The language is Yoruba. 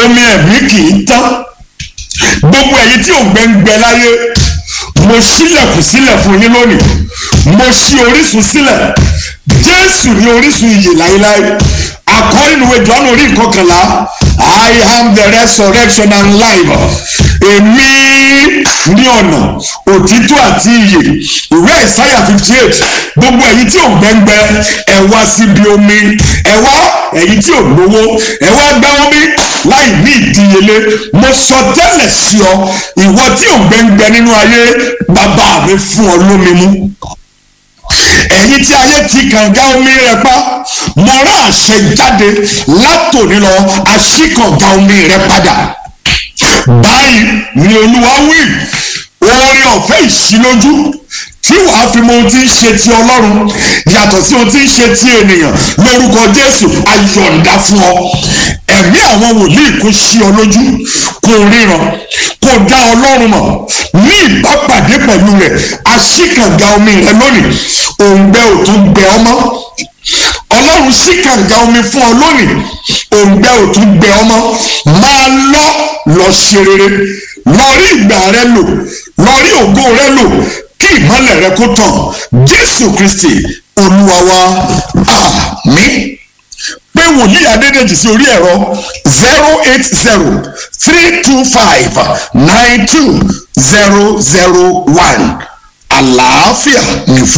omi ẹ̀mí kì í tán gbogbo ẹ̀yin tí ò ń gbẹ́ngbẹ́ láyé mo ṣílẹ̀kùn sílẹ̀ fún yín lónìí mo ṣí orísun sílẹ̀ jésù ní orísun ìyè láéláé according to Jọ́nù orí ìkọkànlá I am the resurrection and life èmi ní ọ̀nà òtítọ́ àti ìyè ìwé ìsáyà fifty eight gbogbo ẹ̀yin tí ò gbẹ́ngbẹ́ ẹ wá síbi omi ẹ wá ẹ̀yin tí ò lówó ẹ wá gbá omi láì ní ìdíyelé mo sọ tẹ́lẹ̀ sí ọ ìwọ tí ò gbẹ́ngbẹ́ nínú ayé bàbá mi fún ọ lómi mú ẹ̀yin tí ayé ti kànga omi rẹ pa mo rán àṣẹ jáde látòní lọ àṣìkànga omi rẹ padà báyìí ni olúwa wí orin ọ̀fẹ́ ìṣílójú tí wàá fi mọ ohun tí ń ṣe ti ọlọ́run yàtọ̀ sí ohun tí ń ṣe ti ènìyàn lórúkọ jésù ayọ̀ǹda fún ọ ẹ̀mí àwọn wòlíì kò ṣí ọ lójú kò ríran kò dá ọlọ́run mọ̀ ní ìbápàdé pẹ̀lú rẹ̀ aṣíkànga omi rẹ lónìí òǹgbẹ ò tún gbẹ ọmọ ọlọ́run ṣí kànga omi fún ọ lónìí òǹgbẹ ò tún gbẹ ọmọ máa lọ lọ ṣe rere lọ rí ìgbà rẹ lò lọ rí ògo rẹ lò kí ìmọ́lẹ̀ rẹ kó tàn jésù kristi olúwa wa àmín pé wòlíì adédèjì sí orí ẹ̀rọ zero eight zero three two five nine two zero zero one àlàáfíà ní fún.